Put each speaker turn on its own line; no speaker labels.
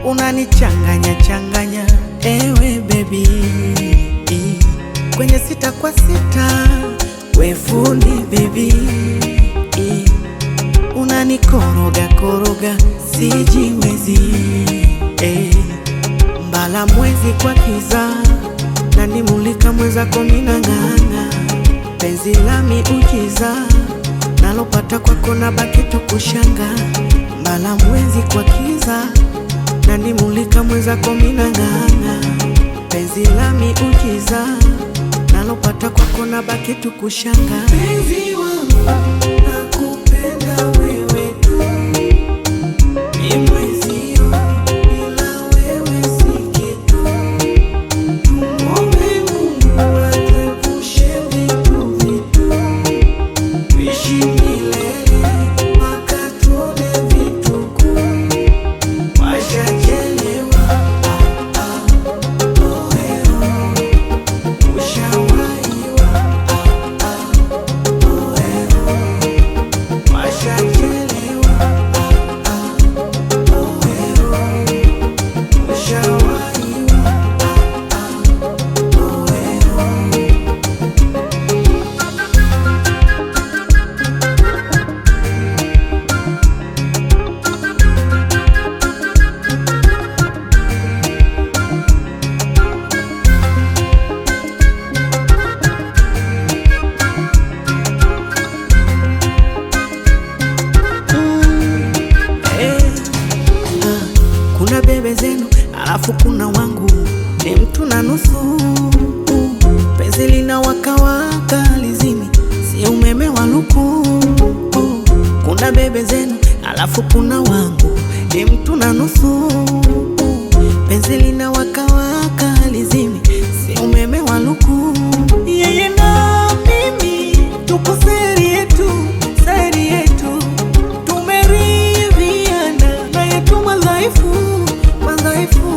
unanichanganya changanya, ewe baby, kwenye sita kwa sita, we fundi baby, unanikoroga koroga, sijiwezi eh. Mbala mwezi kwa kiza, nanimulika mwezako minang'ang'a, penzi lami ujiza, nalopata kwako na baki tu kushanga. Mbala mwezi kwa kiza, nanimulika mwezako minang'ang'a, penzi lami ujiza, nalopata kwako na baki tu kushanga. Penzi wangu nakupenda wewe tu ni mwezio, bila wewe si kitu. Tumwombe Mungu atuepushe vitu vitu, tuishi milele mpaka tuone vituko. Washachelewa, ah, ah, oh, eh, oh. Ushawahiwa, ah, ah, oh, eh, oh. Washachelewa, ah, ah, oh, eh, oh. Ushawahiwa, ah, ah, oh, eh, oh. Eh, ah, kuna bebe zenu alafu kuna wangu, ni mtu na nusu. Penzi lina wakawaka lizimi, si umeme wa luku. Kuna bebe zenu alafu kuna wangu, ni mtu na nusu. Penzi lina wakawaka lizimi, si umeme wa luku. Yeye na mimi tuko seri yetu, seri yetu tumeridhiana na yetu madhaifu madhaifu